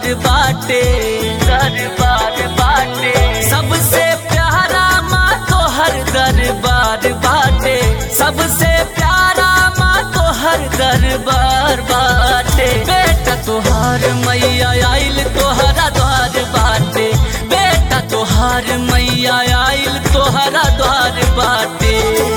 बाटे दरबार बाटे सबसे प्यारा माँ तो हर दरबार बाटे सबसे प्यारा माँ तो हर दरबार बाटे बेटा तोहार मैया आइल तोहरा द्वार बाटे बेटा तोहार मैया आइल तोहरा द्वार बाटे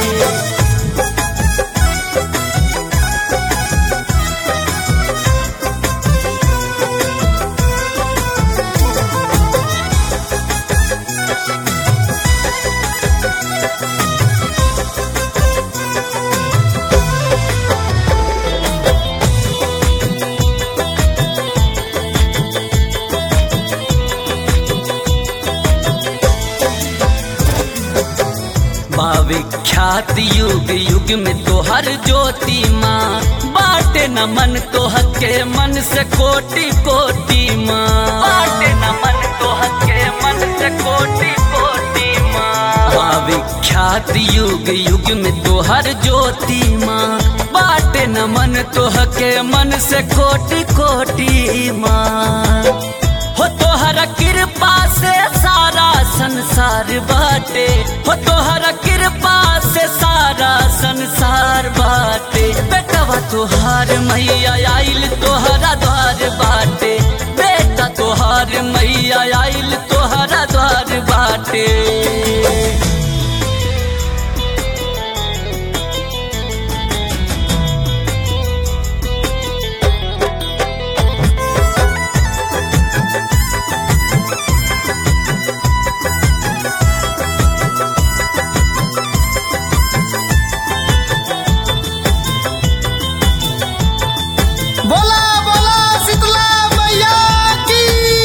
विख्यात युग युग में तोहर ज्योति माँ बाटे न मन तोहर के मन से कोटि कोटि माँ बाटे न मन तोहर के मन से कोटि कोटि माँ विख्यात युग युग में तोहर ज्योति माँ बाटे न मन तोहर के मन से कोटि कोटि माँ हो तोहर कृपा से सारा संसार बाटे हो तोहर कृपा से सारा संसार बाटे बेटवा तोहार मैया आइल तोहरा द्वार बाटे बेटा तोहार मैया आइल तोहरा द्वार बाटे बोला बोला शीतला मैया की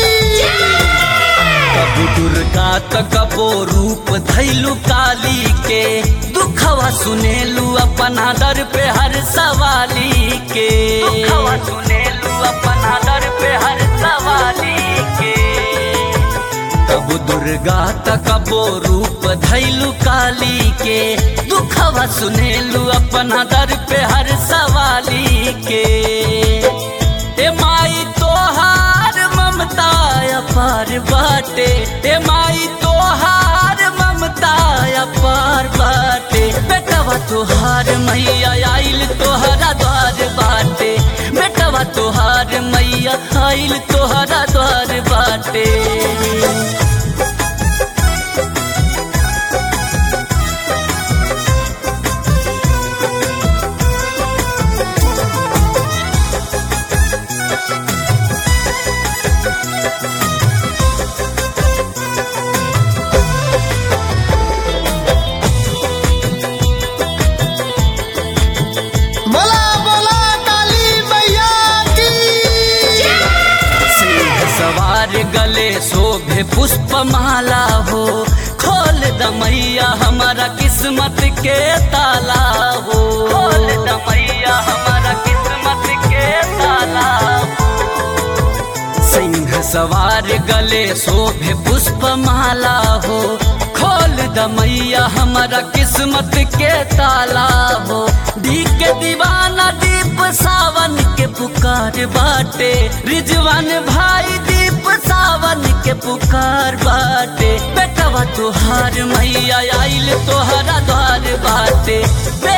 कबू दुर्गा त कबो रूप धैलू काली के दुखवा सुनेलू अपना दर पे हर सवाली के दुखवा सुनेलू अपना दर पे हर सवाली के कबू दुर्गा त कबो रूप धैलू काली के दुखवा सुनेलू अपना दर पे हर सवाली के ए माई तोहार ममता अपार बाटे ए माई तोहार ममता अपार बाटे बेटवा तोहार मैया आइल तोहरा द्वार बाटे बेटवा तोहार मैया आइल तोहरा द्वार बाटे बोला बोला काली मैया की सिंह सवार गले शोभे पुष्प माला हो खोल दमैया हमारा किस्मत के ताला हो खोल दमैया हमारा किस्मत के ताला हो सिंह सवार गले शोभे पुष्प माला हो खोल दमैया हमारा किस्मत के ताला हो दी के दीवाना दीप सावन के पुकार बाटे रिजवान भाई दीप सावन के पुकार बाटे बेटवा तोहार मैया आइल तोहरा द्वार बाटे बे